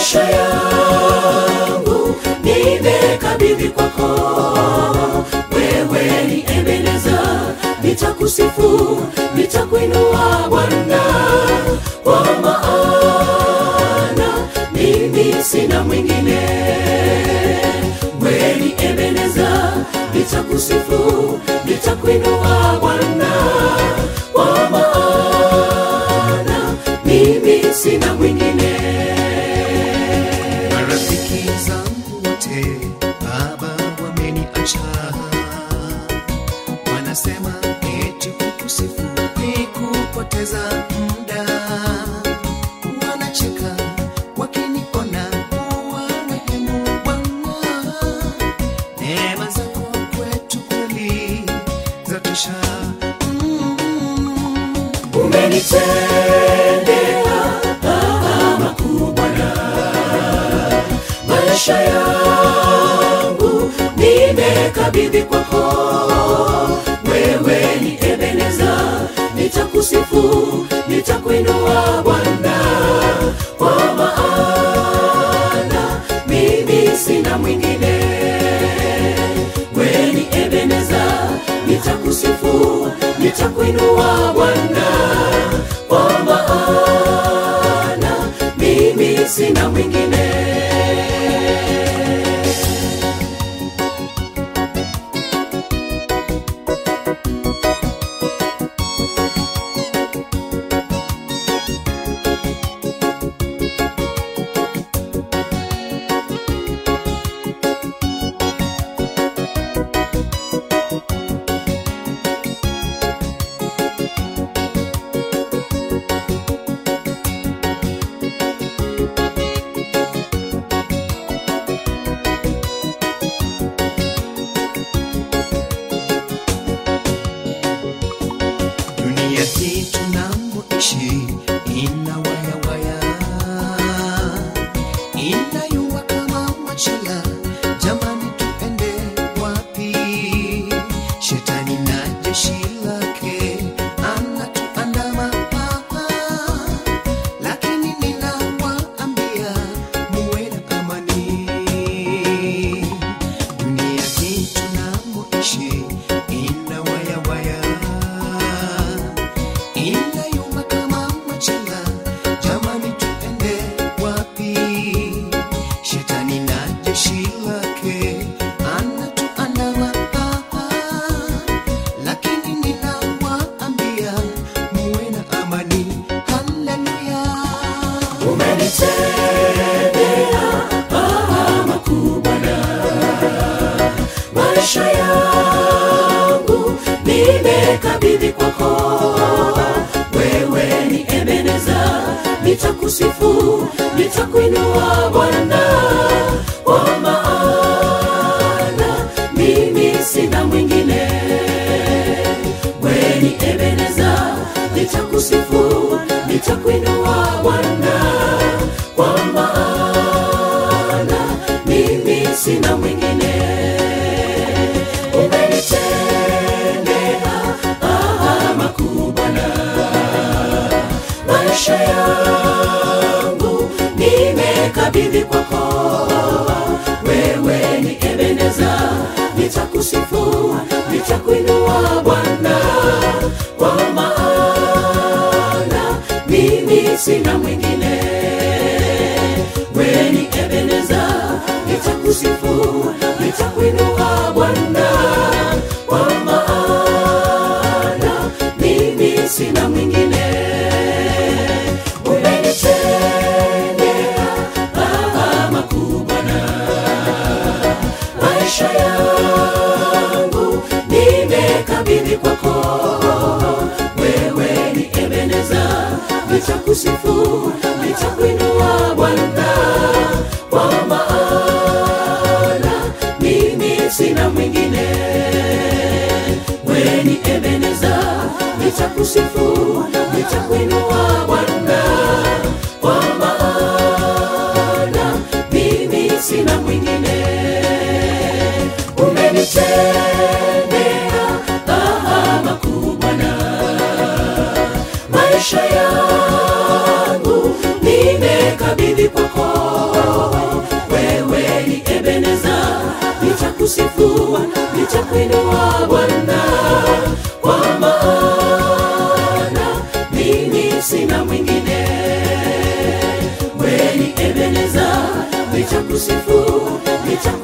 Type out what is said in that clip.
maisha yangu nimekabidhi kwako wewe ni ebeneza nitakusifu nitakuinua bwana kwa maana mimi sina mwingine wewe ni ebeneza nitakusifu nitakuinua bwana kwa maana mimi sina mwingine marafiki zangu wote baba wameniacha wanasema eti kukusifu ni kupoteza muda wanacheka wakiniona kuwa rehemu bwana neema zako kwetu kweli zatosha mm. umenitendea makuu Bwana, maisha yangu nimekabidhi kwako. Wewe ni Ebeneza, nitakusifu, nitakuinua Bwana, kwa maana mimi sina mwingine. Wewe ni Ebeneza, nitakusifu, nitakuinua Bwana, kwa maana mimi sina mwingine. dunia hii tunamoishi ina wayawaya inayua kama machela jamani tuende wapi shetani na jeshi lake anatuandama lakini ninawaambia muwe na amani dunia hii tunamoishi ina wayawaya inayuma kama machela jamani tuende wapi shetani na jeshi lake anatuandama lakini ninawaambia muwe na amani haleluya umenitendea makuu Bwana, maisha yangu nimekabidhi kwako. Wewe ni Ebeneza, nitakusifu, nitakuinua Bwana, kwa maana mimi sina mwingine. Wewe ni Ebeneza, nitakusifu, nitakuinua Bwana, kwa maana mimi sina mwingine. Umenitendea makuu Bwana, maisha yangu nimekabidhi kwako. Wewe ni Ebeneza, nitakusifu, nitakuinua Bwana, kwa maana mimi sina mwingine. Wewe ni Ebeneza, nitakusifu, nitakuinua Bwana, kwa maana mimi sina mwingine. Umenitendea makuu Bwana, maisha yangu nimekabidhi kwako. Wewe ni Ebeneza, nitakusifu, nitakuinua Bwana, kwa maana mimi sina mwingine. Wewe ni Ebeneza, nitakusifu, nitakuinua Bwana, kwa maana mimi sina mwingine. Umenitendea makuu Bwana, maisha yangu nimekabidhi kwako. Ebeneza, nitakusifu, nitakuinua